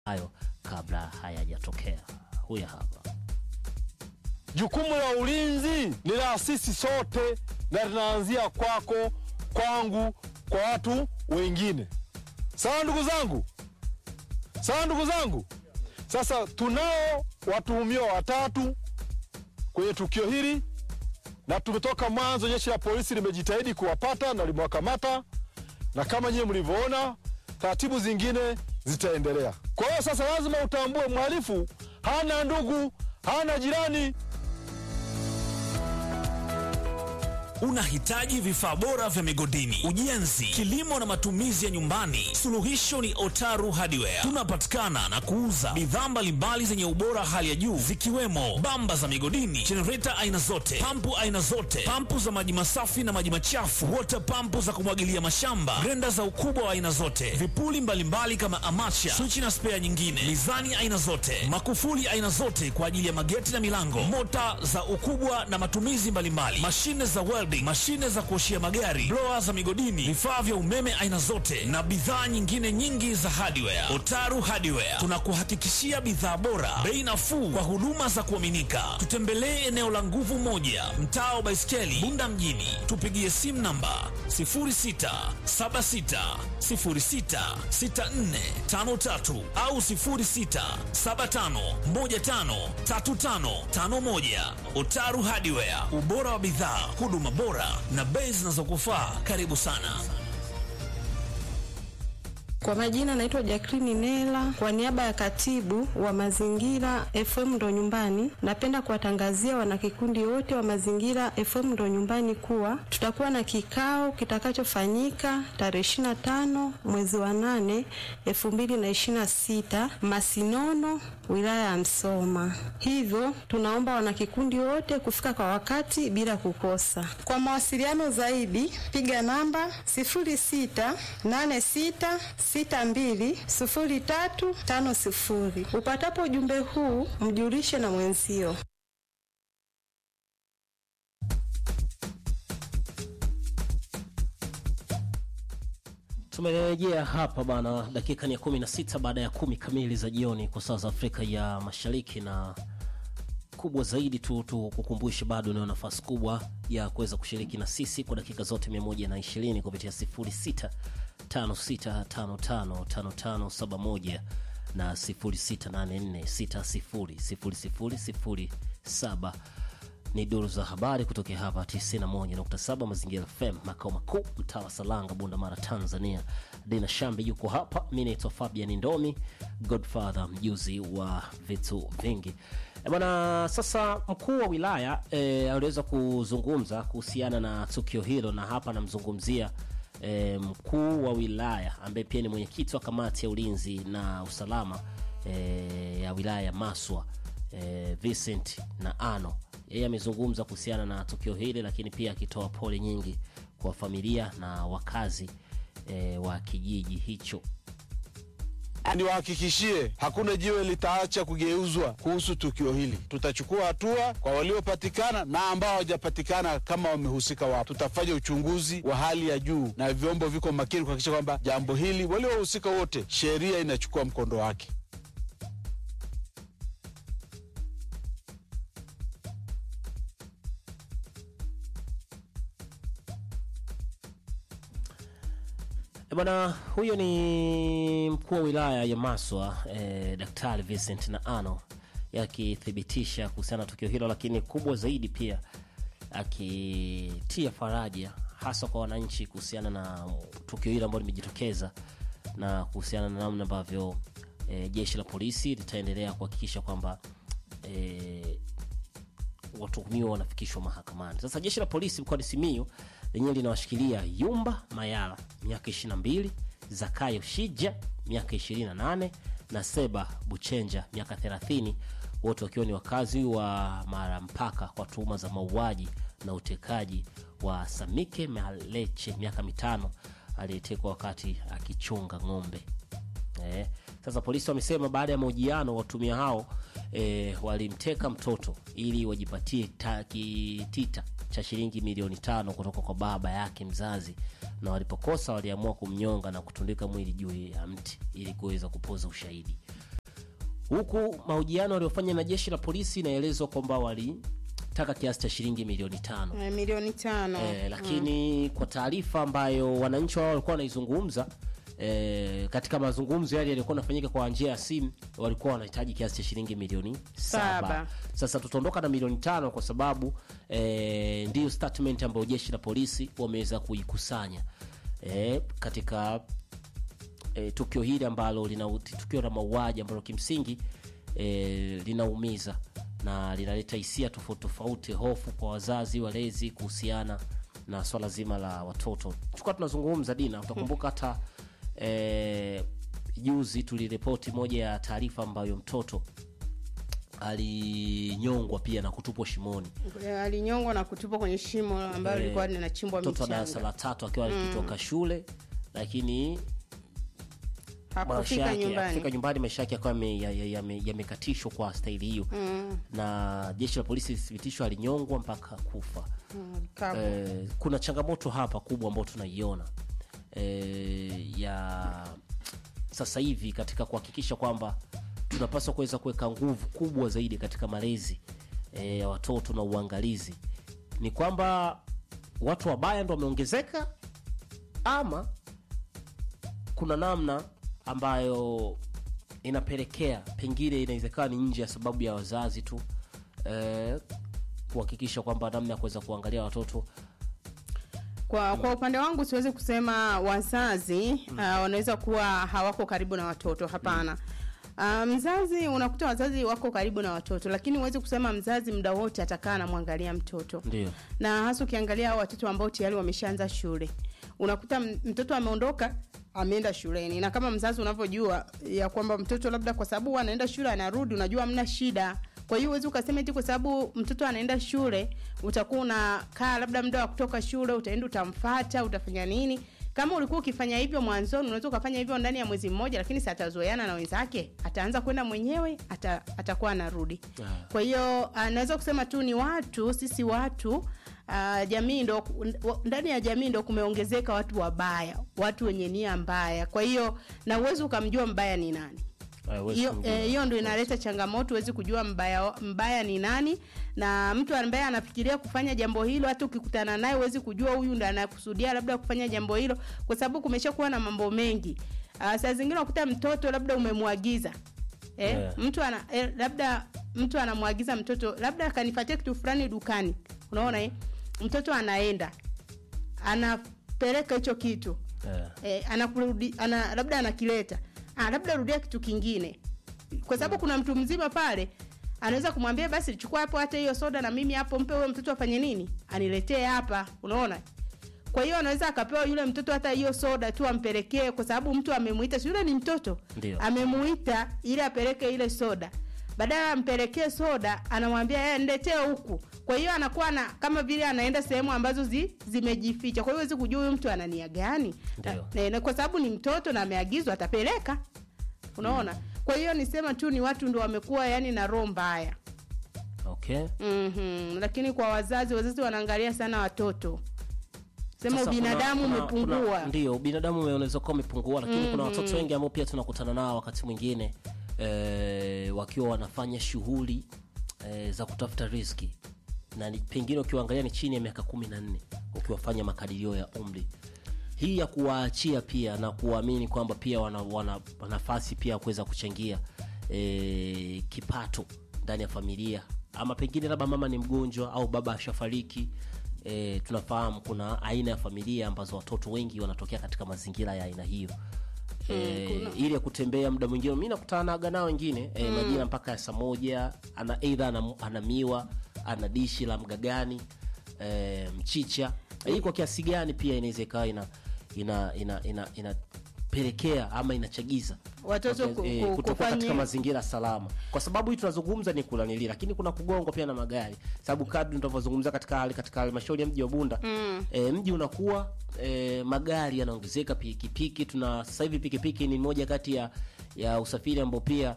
hayo kabla hayajatokea. Huyu hapa. Jukumu la ulinzi ni la sisi sote na linaanzia kwako, kwangu, kwa watu wengine. Sawa ndugu zangu, sawa ndugu zangu. Sasa tunao watuhumiwa watatu kwenye tukio hili, na tumetoka mwanzo, jeshi la polisi limejitahidi kuwapata na limewakamata, na kama nyinyi mlivyoona, taratibu zingine zitaendelea. Kwa hiyo sasa lazima utambue mhalifu hana ndugu, hana jirani. Unahitaji vifaa bora vya migodini, ujenzi, kilimo na matumizi ya nyumbani? Suluhisho ni Otaru Hardware. Tunapatikana na kuuza bidhaa mbalimbali zenye ubora hali ya juu zikiwemo bamba za migodini, jenereta aina zote, pampu aina zote, pampu za maji masafi na maji machafu, water pampu za kumwagilia mashamba, grenda za ukubwa wa aina zote, vipuli mbalimbali kama amacha, swichi na spea nyingine, mizani aina zote, makufuli aina zote kwa ajili ya mageti na milango, mota za ukubwa na matumizi mbalimbali, mashine za welding, mashine za kuoshia magari, blower za migodini, vifaa vya umeme aina zote na bidhaa nyingine nyingi za hardware. Otaru Hardware tunakuhakikishia bidhaa bora, bei nafuu kwa huduma za kuaminika. Tutembelee eneo la Nguvu Moja, mtaa wa Baiskeli, Bunda mjini. Tupigie simu namba 0676066453 au 0675153551. Otaru Hardware, ubora wa bidhaa, huduma bora na bei zinazokufaa. Karibu sana. Kwa majina naitwa Jacqueline Nela, kwa niaba ya katibu wa mazingira FM ndo nyumbani, napenda kuwatangazia wanakikundi wote wa mazingira FM ndo nyumbani kuwa tutakuwa na kikao kitakachofanyika tarehe 25 mwezi wa 8 2026 Masinono, wilaya ya Msoma. Hivyo tunaomba wanakikundi wote kufika kwa wakati bila kukosa. Kwa mawasiliano zaidi piga namba 0686 620350. Upatapo ujumbe huu mjulishe na mwenzio. Tumerejea hapa bana, dakika ni ya kumi na sita baada ya kumi kamili za jioni kwa saa za Afrika ya Mashariki, na kubwa zaidi tu tukukumbushe, bado unayo nafasi kubwa ya kuweza kushiriki na sisi kwa dakika zote 120 kupitia 06 56555571 na 0684600007 ni duru za habari kutokea hapa 91.7 Mazingira FM, makao makuu, mtaa wa Salanga, Bunda Mara, Tanzania. Dina Shambi yuko hapa, mi naitwa Fabian Ndomi, Godfather, mjuzi wa vitu vingi. E bwana, sasa mkuu wa wilaya e, aliweza kuzungumza kuhusiana na tukio hilo, na hapa anamzungumzia e, mkuu wa wilaya ambaye pia ni mwenyekiti wa kamati ya ulinzi na usalama e, ya wilaya ya Maswa e, Vincent na Ano yeye amezungumza kuhusiana na tukio hili, lakini pia akitoa pole nyingi kwa familia na wakazi e, wa kijiji hicho. Niwahakikishie hakuna jiwe litaacha kugeuzwa kuhusu tukio hili. Tutachukua hatua kwa waliopatikana na ambao hawajapatikana, kama wamehusika wapo. Tutafanya uchunguzi wa hali ya juu na vyombo viko makini kuhakikisha kwamba jambo hili, waliohusika wote, sheria inachukua mkondo wake. E bwana, huyo ni mkuu wa wilaya ya Maswa e, Daktari Vincent na Ano yakithibitisha kuhusiana na tukio hilo, lakini kubwa zaidi pia akitia faraja hasa kwa wananchi kuhusiana na tukio hilo ambalo limejitokeza na kuhusiana na namna ambavyo e, jeshi la polisi litaendelea kuhakikisha kwamba e, watuhumiwa wanafikishwa mahakamani. Sasa jeshi la polisi mkoani Simiyu lenyewe linawashikilia Yumba Mayala miaka 22, Zakayo Shija miaka 28 na Seba Buchenja miaka 30, wote wakiwa ni wakazi wa Mara Mpaka kwa tuhuma za mauaji na utekaji wa Samike Maleche miaka mitano aliyetekwa wakati akichunga ng'ombe. Eh, sasa polisi wamesema baada ya mahojiano watumia hao eh, walimteka mtoto ili wajipatie ta- kitita cha shilingi milioni tano kutoka kwa baba yake mzazi, na walipokosa waliamua kumnyonga na kutundika mwili juu ya mti ili kuweza kupoza ushahidi. huku mahojiano waliofanya na jeshi la polisi inaelezwa kwamba walitaka kiasi cha shilingi milioni tano Eh, milioni tano eh, lakini kwa taarifa ambayo wananchi wao walikuwa wanaizungumza eh, katika mazungumzo yale yaliyokuwa yanafanyika kwa njia ya simu walikuwa wanahitaji kiasi cha shilingi milioni saba. Saba. Sasa tutaondoka na milioni tano kwa sababu eh, ndiyo statement ambayo jeshi la polisi wameweza kuikusanya eh, katika e, tukio hili ambalo lina tukio la mauaji ambalo kimsingi e, linaumiza na linaleta hisia tofauti tofauti, hofu kwa wazazi, walezi kuhusiana na swala zima la watoto. Tulikuwa tunazungumza Dina, utakumbuka hata e, juzi tuliripoti moja ya taarifa ambayo mtoto alinyongwa pia na kutupwa shimoni Eh, alinyongwa na kutupwa kwenye shimo ambalo Eh, lilikuwa linachimbwa mtoto wa darasa michanga la tatu akiwa akitoka shule lakini maisha hakufika yake nyumbani akifika nyumbani maisha yake akawa yame- ya- ya- yame- yamekatishwa kwa staili hiyo na jeshi la polisi lithibitishwa alinyongwa mpaka kufa Mm, kavu. eh, kuna changamoto hapa kubwa ambayo tunaiona eh, ya sasa hivi katika kuhakikisha kwamba tunapaswa kuweza kuweka nguvu kubwa zaidi katika malezi eh, ya watoto na uangalizi ni kwamba watu wabaya ndo wameongezeka ama kuna namna ambayo inapelekea pengine inawezekana ni nje ya sababu ya wazazi tu eh, kuhakikisha kwamba namna ya kuweza kuangalia watoto kwa, kwa upande wangu siwezi kusema wazazi uh, wanaweza kuwa hawako karibu na watoto hapana Uh, mzazi unakuta wazazi wako karibu na watoto lakini huwezi kusema mzazi muda wote atakaa anamwangalia mtoto ndio na hasa ukiangalia hao watoto ambao tayari wameshaanza shule unakuta m- mtoto ameondoka ameenda shuleni na kama mzazi unavyojua ya kwamba mtoto labda kwa sababu anaenda shule anarudi unajua hamna shida kwa hiyo huwezi ukasema eti kwa sababu mtoto anaenda shule utakuwa unakaa labda muda wa kutoka shule utaenda utamfata utafanya nini kama ulikuwa ukifanya hivyo mwanzoni unaweza ukafanya hivyo ndani ya mwezi mmoja lakini si atazoeana na wenzake ataanza kwenda mwenyewe ata, atakuwa anarudi Ah. kwa hiyo ah, naweza kusema tu ni watu sisi watu uh, jamii ndo ndani ya jamii ndo kumeongezeka watu wabaya watu wenye nia mbaya kwa hiyo na uwezi ukamjua mbaya ni nani Eh, huwezi hiyo kumjua. eh, hiyo ndo inaleta changamoto huwezi kujua mbaya mbaya ni nani na mtu ambaye anafikiria kufanya jambo hilo hata ukikutana naye huwezi kujua huyu ndo anakusudia labda kufanya jambo hilo kwa sababu kumeshakuwa na mambo mengi uh, saa zingine unakuta mtoto labda umemwagiza eh, Yeah. mtu ana eh, labda mtu anamwagiza mtoto labda akanipatia kitu fulani dukani unaona eh? mtoto anaenda anapeleka hicho kitu Eh, eh, anakurudi ana, labda anakileta ah, labda rudia kitu kingine kwa sababu kuna mtu mzima pale anaweza kumwambia basi chukua hapo hata hiyo soda na mimi hapo mpe huyo mtoto afanye nini aniletee hapa unaona kwa hiyo anaweza akapewa yule mtoto hata hiyo soda tu ampelekee kwa sababu mtu amemuita si yule ni mtoto Ndio. amemuita ili apeleke ile soda badala ampelekee soda anamwambia "Eh, niletee huku kwa hiyo anakuwa na kama vile anaenda sehemu ambazo zi, zimejificha kwa hiyo huwezi kujua huyu mtu ana nia gani Ndio. na, na, kwa sababu ni mtoto na ameagizwa atapeleka unaona kwa hiyo nisema tu ni watu ndo wamekuwa yani na roho mbaya okay mm-hmm. lakini kwa wazazi wazazi wanaangalia sana watoto sema Sasa ubinadamu kuna- kuna- umepungua kuna- ndio ubinadamu ume- unaweza kuwa umepungua lakini kuna watoto wengi ambao pia tunakutana nao wakati mwingine eh, wakiwa wanafanya shughuli eh, za kutafuta riski na ni, pengine ukiwaangalia ni chini ya miaka kumi na nne ukiwafanya makadirio ya umri hii ya kuwaachia pia na kuwaamini kwamba pia wana, wana, wana nafasi pia ya kuweza kuchangia e, kipato ndani ya familia ama pengine labda mama ni mgonjwa au baba ashafariki e, tunafahamu kuna aina ya familia ambazo watoto wengi wanatokea katika mazingira ya aina hiyo e, ili ya kutembea muda mwingine mi nakutanaga nao wengine e, majira mpaka ya saa moja ana eidha ana, ana miwa ana dishi la mgagani e, mchicha hii kwa kiasi gani pia inaweza ikawa ina ina ina ina inapelekea ama inachagiza Watoto ku- eh, ku- kutoka kufanya- katika mazingira salama kwa sababu hii tunazungumza ni kulanili lakini kuna kugongwa pia na magari sababu kadri tunavyozungumza katika hali katika halmashauri ya mji wa bunda mm. e, mji unakuwa e, magari yanaongezeka pikipiki tuna sasa hivi pikipiki ni moja kati ya ya usafiri ambao pia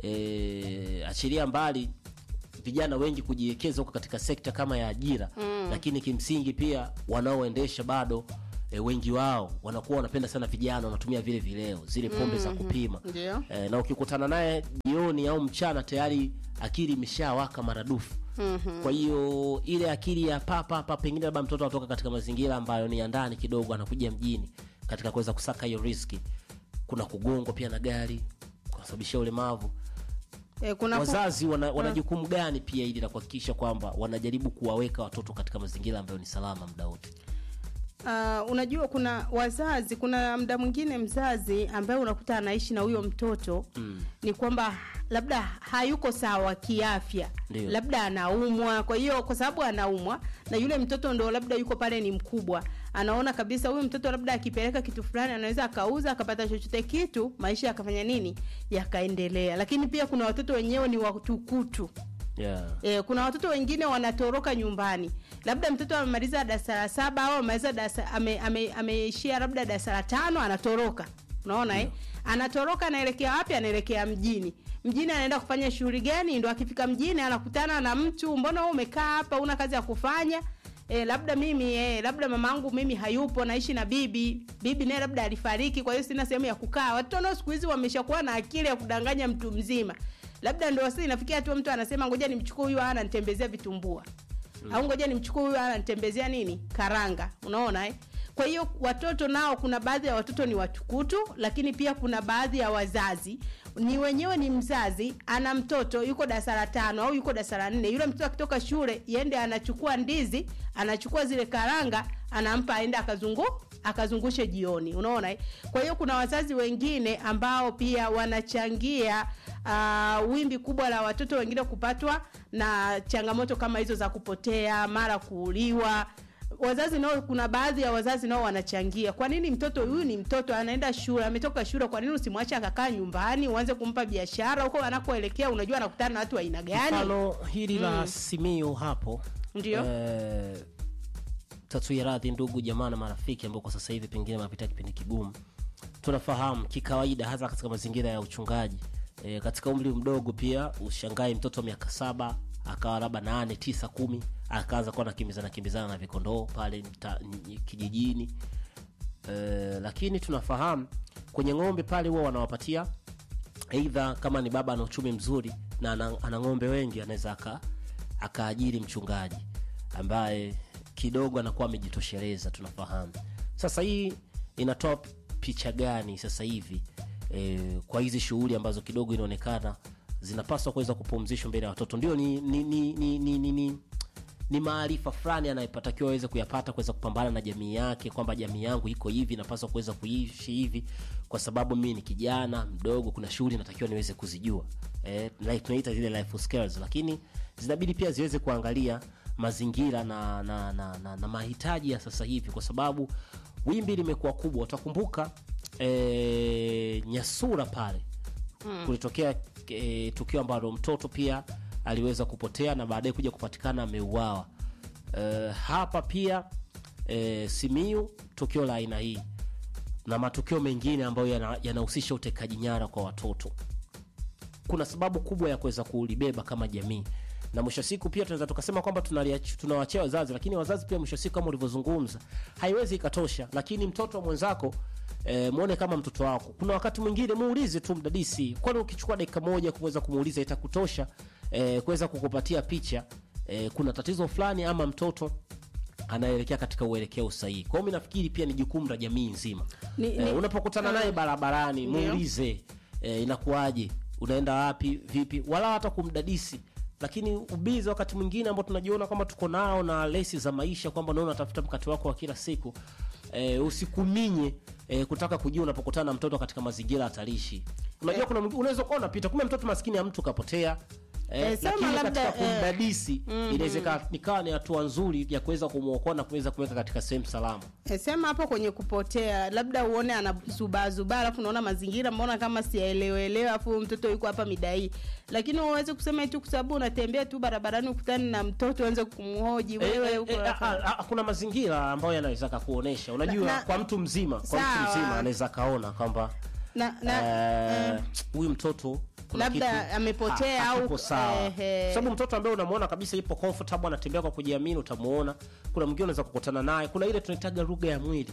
e, achilia mbali vijana wengi kujiwekeza huko katika sekta kama ya ajira mm. lakini kimsingi pia wanaoendesha bado e, wengi wao wanakuwa wanapenda sana vijana wanatumia vile vileo zile pombe za kupima Ndio. e, na ukikutana naye jioni au mchana tayari akili imeshawaka maradufu mm-hmm. kwa hiyo ile akili ya papa hapa pengine labda mtoto anatoka katika mazingira ambayo ni ya ndani kidogo anakuja mjini katika kuweza kusaka hiyo riski kuna kugongwa pia na gari kunasababishia ulemavu Eh, kuna fu- wazazi wana, wana jukumu gani pia ili la kuhakikisha kwamba wanajaribu kuwaweka watoto katika mazingira ambayo ni salama muda wote Uh, unajua kuna wazazi kuna mda mwingine mzazi ambaye unakuta anaishi na huyo mtoto mm. ni kwamba labda hayuko sawa kiafya Ndio. labda anaumwa kwa hiyo kwa sababu anaumwa na yule mtoto ndo labda yuko pale ni mkubwa anaona kabisa huyu mtoto labda akipeleka kitu fulani anaweza akauza akapata chochote kitu maisha yakafanya nini yakaendelea lakini pia kuna watoto wenyewe ni watukutu yeah. E, kuna watoto wengine wanatoroka nyumbani labda mtoto amemaliza darasa la saba au amemaliza darasa ame, ame, ameishia labda darasa la tano anatoroka unaona eh? anatoroka anaelekea wapi anaelekea mjini mjini anaenda kufanya shughuli gani ndo akifika mjini anakutana na mtu mbona wewe umekaa hapa una kazi ya kufanya E, labda mimi e, labda mamangu mimi hayupo naishi na bibi bibi naye labda alifariki kwa hiyo sina sehemu ya kukaa watoto nao siku hizi wameshakuwa na akili ya kudanganya mtu mzima labda ndo sasa inafikia tu mtu anasema ngoja nimchukue huyu ana nitembezea vitumbua mm. au ngoja nimchukue huyu ana nitembezea nini karanga unaona eh? kwa hiyo watoto nao kuna baadhi ya watoto ni watukutu lakini pia kuna baadhi ya wazazi ni wenyewe ni mzazi ana mtoto yuko darasa la tano au yuko darasa la nne yule mtoto akitoka shule yende anachukua ndizi anachukua zile karanga anampa aende akazungu akazungushe jioni unaona eh? kwa hiyo kuna wazazi wengine ambao pia wanachangia uh, wimbi kubwa la watoto wengine kupatwa na changamoto kama hizo za kupotea mara kuuliwa wazazi nao kuna baadhi ya wazazi nao wanachangia kwa nini mtoto huyu ni mtoto anaenda shule ametoka shule kwa nini usimwache akakaa nyumbani uanze kumpa biashara huko anakoelekea unajua anakutana na watu wa aina gani mfano hili la simio hapo Ndio. eh, tatuia radhi ndugu jamaa na marafiki ambao kwa sasa hivi pengine wanapitia kipindi kigumu tunafahamu kikawaida hasa katika mazingira ya uchungaji e, katika umri mdogo pia ushangai mtoto wa miaka saba akawa labda nane tisa kumi akaanza kuwa nakimbizana kimbizana na vikondoo pale mta, n- kijijini e, lakini tunafahamu kwenye ng'ombe pale huwa wanawapatia eidha kama ni baba ana uchumi mzuri na ana, ana ng'ombe wengi anaweza aka akaajiri mchungaji ambaye kidogo anakuwa amejitosheleza tunafahamu sasa hii inatoa picha gani sasa hivi e, kwa hizi shughuli ambazo kidogo inaonekana zinapaswa kuweza kupumzishwa mbele ya watoto ndio ni ni ni ni, ni, ni, ni ni maarifa fulani anayepatakiwa aweze kuyapata kuweza kupambana na jamii yake kwamba jamii yangu iko hivi napaswa kuweza kuishi hivi kwa sababu mimi ni kijana mdogo kuna shughuli natakiwa niweze kuzijua eh, like tunaita zile life skills lakini zinabidi pia ziweze kuangalia mazingira na na, na, na, na mahitaji ya sasa hivi kwa sababu wimbi limekuwa kubwa utakumbuka eh, nyasura pale mm. kulitokea e, tukio ambalo mtoto pia aliweza kupotea na baadaye kuja kupatikana ameuawa e, hapa pia e, simiu tukio la aina hii na matukio mengine ambayo yana- yanahusisha utekaji nyara kwa watoto kuna sababu kubwa ya kuweza kulibeba kama jamii na mwisho wa siku pia tunaweza tukasema kwamba tunaliach- tunawachia wazazi lakini wazazi pia mwisho wa siku kama ulivyozungumza haiwezi ikatosha lakini mtoto wa mwenzako E, mwone kama mtoto wako kuna wakati mwingine muulize tu mdadisi kwani ukichukua dakika moja kuweza kumuuliza itakutosha e, kuweza kukupatia picha e, kuna tatizo fulani ama mtoto anaelekea katika uelekeo sahihi kwao mi nafikiri pia ni jukumu la jamii nzima Ni- e, ni- unapokutana naye barabarani Ndio. muulize e, inakuwaje unaenda wapi vipi wala hata kumdadisi lakini ubizi wakati mwingine ambao tunajiona kwamba tuko nao na lesi za maisha kwamba unaona unatafuta mkate wako wa kila siku e, usikuminye e, kutaka kujua unapokutana na mtoto katika mazingira hatarishi unajua kuna mwingine- unaweza kuwa unapita kumbe mtoto maskini ya mtu kapotea Eh, Eh, sema lakini labda, katika eh, kumdadisi inawezekana nikawa ni hatua nzuri ya kuweza kumwokoa na kuweza kuweka katika sehemu salama E, sema hapo kwenye kupotea labda uone anazubaazubaa alafu unaona mazingira mbona kama siyaelewelewe alafu huyu mtoto yuko hapa mida hii lakini uweze kusema tu kwa sababu unatembea tu barabarani ukutani na mtoto uanze kumhoji wewe Eh, huko eh, hapa. ah, ah, kuna mazingira ambayo yanaweza kakuonesha unajua Na- na- kwa mtu mzima kwa mtu Sawa. mzima anaweza kaona kwamba na, na, eh, huyu mtoto kuna Labda kitu amepotea ha- au- hakipo sawa ehe. sababu mtoto ambaye unamwona kabisa ipo comfortable anatembea kwa kujiamini utamuona kuna mwingine unaweza kukutana naye kuna ile tunaitaga lugha ya mwili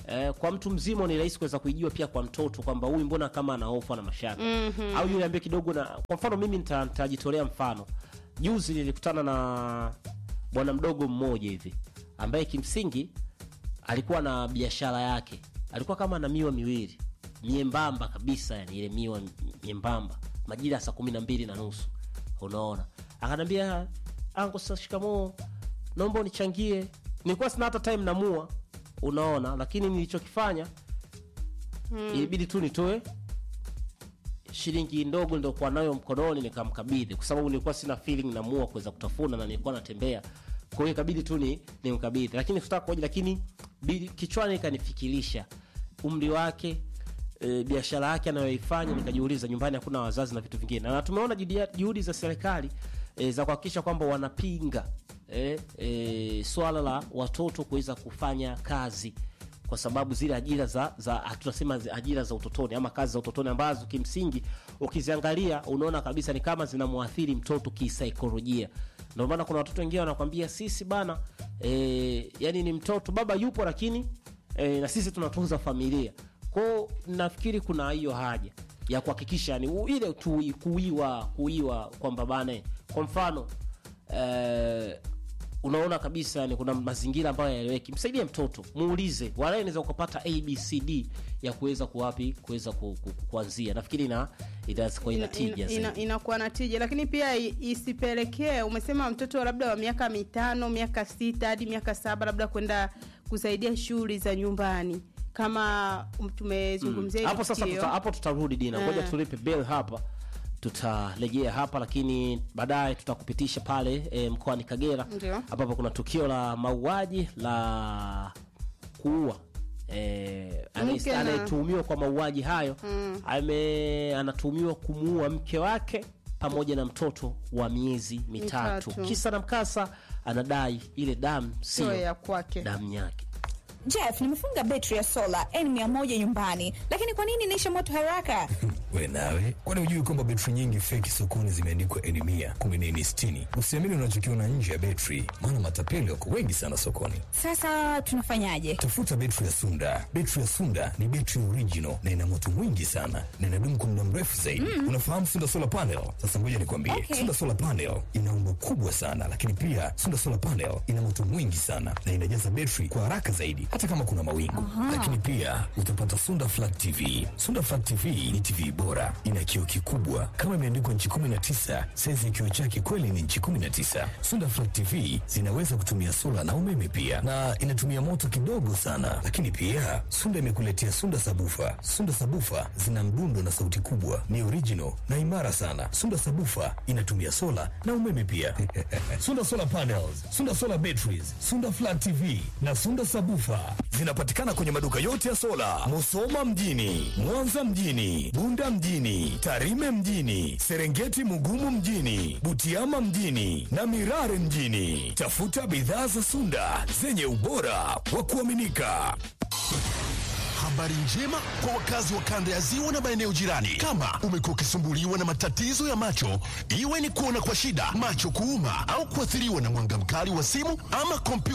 Eh, kwa mtu mzima ni rahisi kuweza kuijua pia kwa mtoto kwamba huyu mbona kama ana hofu na mashaka mm-hmm. au yule ambaye kidogo na kwa mfano mimi nita- nitajitolea mfano juzi nilikutana na bwana mdogo mmoja hivi ambaye kimsingi alikuwa na biashara yake alikuwa kama na miwa miwili miembamba kabisa yani ile miwa miembamba majira ya saa kumi na mbili na nusu unaona akanambia ango sa shikamoo naomba unichangie nilikuwa sina hata time namua unaona lakini nilichokifanya hmm. ilibidi tu nitoe shilingi ndogo niliokuwa nayo mkononi nikamkabidhi kwa sababu nilikuwa sina feeling namua kuweza kutafuna na nilikuwa natembea kwa hiyo ikabidi tu ni nimkabidhi lakini sikutaka kuoja lakini bidi- kichwani ikanifikirisha umri wake e, biashara yake anayoifanya nikajiuliza nyumbani hakuna wazazi na vitu vingine na tumeona juhudi- juhudi za serikali e, za kuhakikisha kwamba wanapinga e, e, swala la watoto kuweza kufanya kazi kwa sababu zile ajira za, za tunasema zi- ajira za utotoni ama kazi za utotoni ambazo kimsingi ukiziangalia unaona kabisa ni kama zinamwathiri mtoto kisaikolojia ndio maana kuna watoto wengine wanakwambia sisi bana e, yani ni mtoto baba yupo lakini e, na sisi tunatunza familia kwao nafikiri kuna hiyo haja ya kuhakikisha yani u- ile tu kuiwa kuiwa kwamba bana kwa mfano eh, unaona kabisa yani kuna mazingira ambayo yaeleweki msaidie mtoto muulize walae naweza ukapata abcd ya kuweza kuwapi kuweza ku, ku, kuanzia nafikiri ina itakuwa ina tija ina, ina, zaidi. inakuwa na tija lakini pia i- isipelekee umesema mtoto labda wa miaka mitano miaka sita hadi miaka saba labda kwenda kusaidia shughuli za nyumbani kama um, tumezungumzia hili hapo sasa tukio. tuta, hapo tutarudi dina ngoja Eh. tulipe bill hapa tutarejea hapa lakini baadaye tutakupitisha pale e, mkoani kagera Ndio. ambapo kuna tukio la mauaji la kuua e, Mke na- anayetuhumiwa kwa mauaji hayo mm. ame anatuhumiwa kumuua mke wake pamoja na mtoto wa miezi mitatu, Mitatu. kisa na mkasa anadai ile damu sio sio ya kwake damu yake Jeff, nimefunga betri ya sola N100 nyumbani, lakini kwa nini inaisha moto haraka? we nawe kwani hujui kwamba betri nyingi feki sokoni zimeandikwa eni mia kumi na eni sitini usiamini unachokiona nje ya betri maana matapeli wako wengi sana sokoni Sasa tunafanyaje? tafuta betri ya sunda betri ya sunda ni betri original na ina moto mwingi sana na inadumu kwa muda mrefu zaidi mm. unafahamu sunda solar panel sasa ngoja nikwambie Okay. sunda solar panel ina umbo kubwa sana lakini pia sunda solar panel ina moto mwingi sana na inajaza betri kwa haraka zaidi hata kama kuna mawingu lakini pia utapata sunda flat tv sunda flat tv ni tv bora ina kioo kikubwa kama imeandikwa nchi 19 saizi ya kioo chake kweli ni nchi 19 sunda flat tv zinaweza kutumia sola na umeme pia na inatumia moto kidogo sana lakini pia sunda imekuletea sunda sabufa sunda sabufa zina mdundo na sauti kubwa ni original na imara sana sunda sabufa inatumia sola na umeme pia sunda solar panels sunda solar batteries sunda flat tv na sunda sabufa zinapatikana kwenye maduka yote ya sola musoma mjini mwanza mjini bunda mjini tarime mjini serengeti mugumu mjini butiama mjini na mirare mjini tafuta bidhaa za sunda zenye ubora wa kuaminika Habari njema kwa wakazi wa kanda ya ziwa na maeneo jirani. Kama umekuwa ukisumbuliwa na matatizo ya macho, iwe ni kuona kwa shida, macho kuuma, au kuathiriwa na mwanga mkali wa simu ama kompyuta